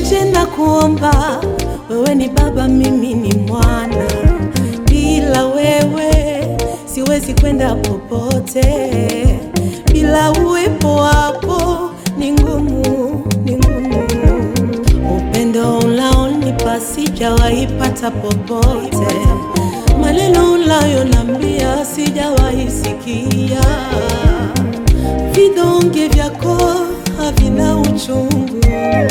nije na kuomba, wewe ni baba, mimi ni mwana. Bila wewe siwezi kwenda popote, bila uwepo wako ni ngumu, ni ngumu. Upendo unaonipa sijawahi pata popote, maneno unayonambia sijawahi sikia, vidonge vyako havina uchungu,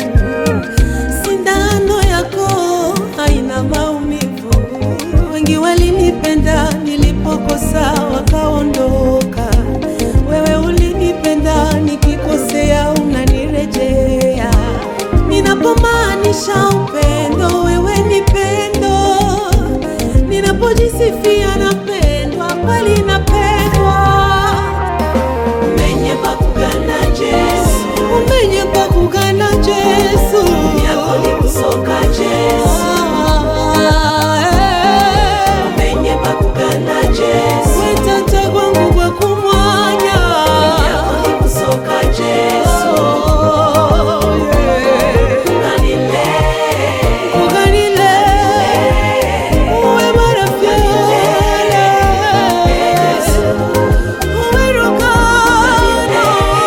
sindano yako haina maumivu. Wengi walinipenda nilipokosa wakaondoka, wewe ulinipenda nikikosea unanirejea. Ninapomaanisha upendo, wewe ni pendo. Ninapojisifia napendwa, kweli napendwa. Umenye bakugana Jesu Umenye kwa kugana Yesu yako ni kusoka Jesu Umenye bakugana Jesu wetata kwangu kwa kumwanya yako ni kusoka Jesu Kanile kuganile uwe marafyale uwe rukano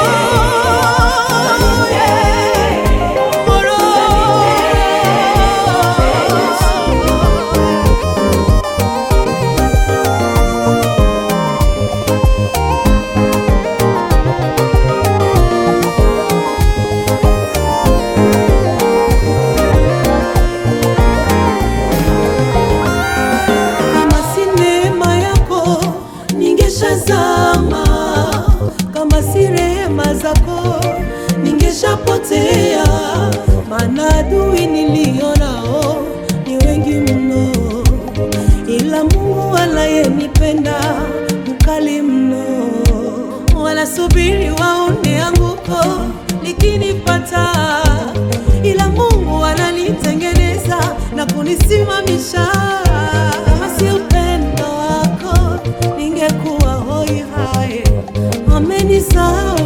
Kama si neema yako ningeshazama, kama si rehema zako ningeshapotea, maana adui nilionao ni wengi mno, ila Mungu anayenipenda mkali mno. Wanasubiri waone anguko likinipata, ila Mungu ananitengeneza na kunisimamisha. Kama si upendo wako ningekuwa hoi hai, amenisahau